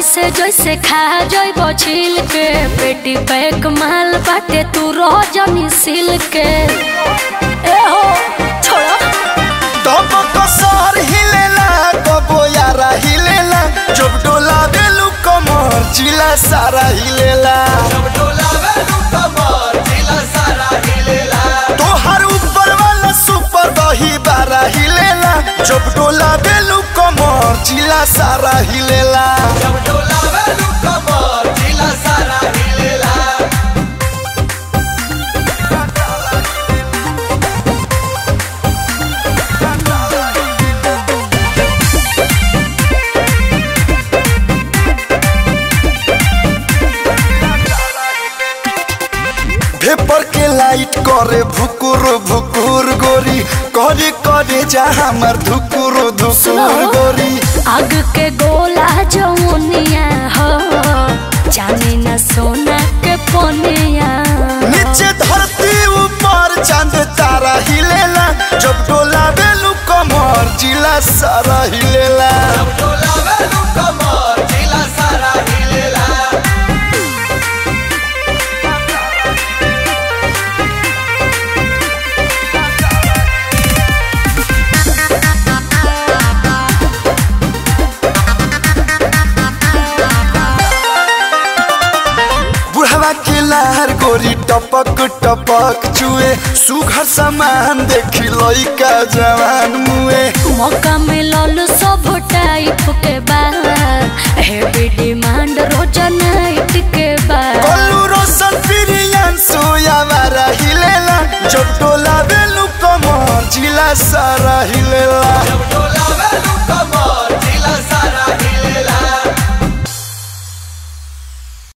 ऐसे जैसे खा जइब छिल के पेटी पैक माल बाटे तू रह जनी सिल के ए हो छोड़ो तब कसर हिलेला कबो यारा हिलेला जब डोला बेलू कमर जिला सारा हिलेला तोहर ऊपर वाला सुपर दही बारा हिलेला जब डोला बेलू कमर जिला सारा हिलेला भेपर के लाइट करे भुकुर भुकुर गोरी करे करे जा हमर धुकुर धुकुर गोरी आग के गोला जमुनिया हो जाने न सोना के पोनिया नीचे धरती ऊपर चांद तारा हिलेला जब डोला बेलू कमर जिला सारा हिलेला बुढ़वा के लार गोरी टपक टपक चुए सुघर सामान देखी लइका जवान मुए मौका मिलल सब टाइप के बाद हेवी डिमांड रोज नाइट के बाद कल्लू रोशन प्रियन सोया मारा हिलेला जब टोला बेलू कमर जिला सारा हिलेला